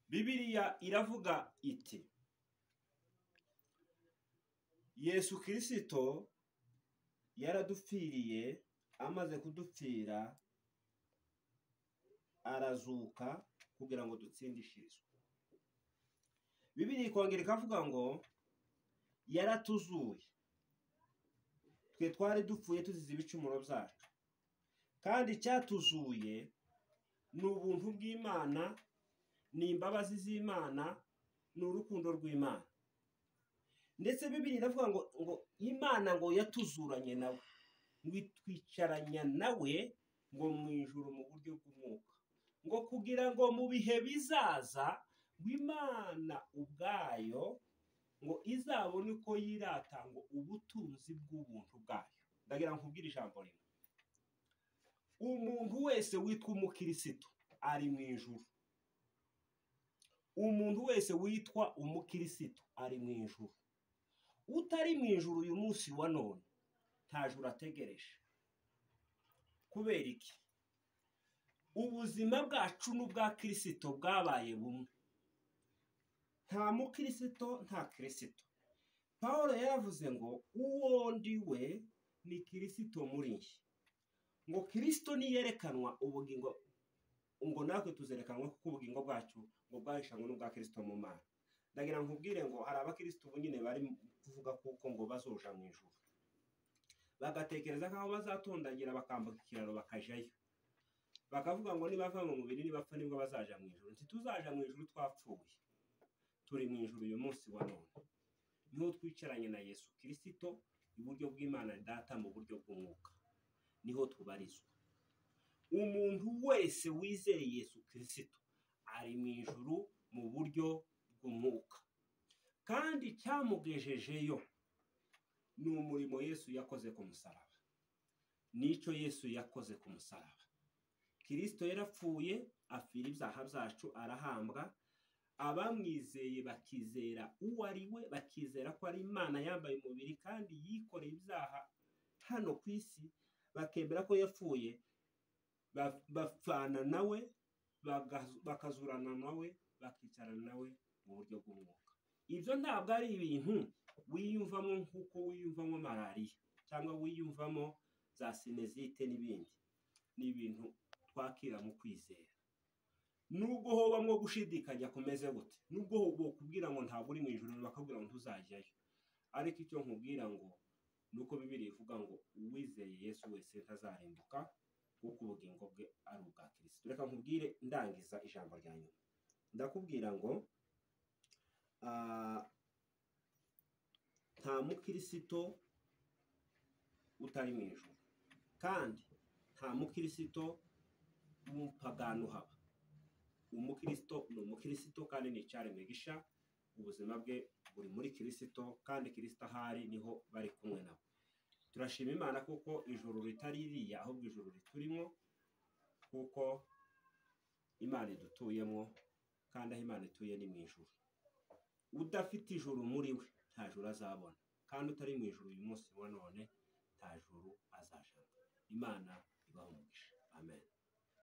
bibiriya iravuga iti yesu kirisito yaradupfiriye amaze kudupfira arazuka kugira ngo dutsindishirizwe bibiri ikongera ikavuga ngo yaratuzuye twe twari dupfuye tuzize ibicumuro byacu kandi icyatuzuye ni ubuntu bw'imana ni imbabazi z'imana ni urukundo rw'imana ndetse bibiri iravuga ngo ngo imana ngo yatuzuranye nawe ngo itwicaranya nawe ngo mu ijoro mu buryo bw'umwuka ngo kugira ngo mu bihe bizaza ngo imana ubwayo ngo izabone uko yiratanga ubutunzi bw'ubuntu bwayo ndagira ngo nkubwire ijambo rimwe umuntu wese witwa umukirisitu ari mu ijuru umuntu wese witwa umukirisitu ari mu ijuru utari mu ijuru uyu munsi wa none ntajuru ategereje kubera iki ubuzima bwacu n'ubwa kirisito bwabaye bumwe nta mukirisito nta kirisito paul yaravuze ngo uwo ndi we ni kirisito muri njye ngo kirisito niyerekanwa ubugingo ngo natwe tuzerekanwe kuko ubugingo bwacu ngo bwahishanywe n'ubwa kirisito mu mana ndagira nkubwire ngo hari abakirisito ubu nyine bari kuvuga kuko ngo bazoja mu ijuru bagatekereza nk'aho bazatondagira bakambuka ikiraro bakajyayo bakavuga ngo nibava mu mubiri nibapfa nibwo bazaja mu ijuru ntituzaja mu ijuru twapfuye turi mu ijuru uyu munsi wa none niho twicaranye na yesu kirisito iburyo bw'imana data mu buryo bw'umwuka niho tubarizwa umuntu wese wizeye yesu kirisito ari mu ijuru mu buryo bw'umwuka kandi cyamugejejeyo ni umurimo yesu yakoze ku musaraba nicyo yesu yakoze ku musaraba kirisito yarapfuye apfira ibyaha byacu arahambwa abamwizeye bakizera uwo ari we bakizera ko ari imana yambaye umubiri kandi yikoreye ibyaha hano ku isi bakemera ko yapfuye bapfana nawe bakazurana nawe bakicarana nawe mu buryo bw'umwuka ibyo ntabwo ari ibintu wiyumvamo nk'uko wiyumvamo malariya cyangwa wiyumvamo za sinezite n'ibindi ni ibintu twakira mu kwizera nubwo hoba mwo gushidikanya kumeze gute nubwo hoba kubwira ngo ntabwo uri mu ijoro bakabwira ngo ntuzajyayo ariko icyo nkubwira ngo ni uko bibiri ivuga ngo uwizeye yesu wese ntazarimbuka kuko ubugingo bwe ari ubwa kirisito reka nkubwire ndangiza ijambo rya nyuma ndakubwira ngo nta mukirisito utari mu ijoro kandi nta mukirisito umupagano uhaba umukirisito ni umukirisito kandi ni icyaremwe gisha ubuzima bwe buri muri kirisito kandi kirisito ahari niho bari kumwe nabo turashima imana kuko ijoro ritari iriya ahubwo ijoro riturimo kuko imana idutuyemo kandi aho imana ituye ni mu ijoro udafite ijoro muri we nta joro azabona kandi utari mu ijoro uyu munsi wa none nta joro azajana imana ibaha umugisha amen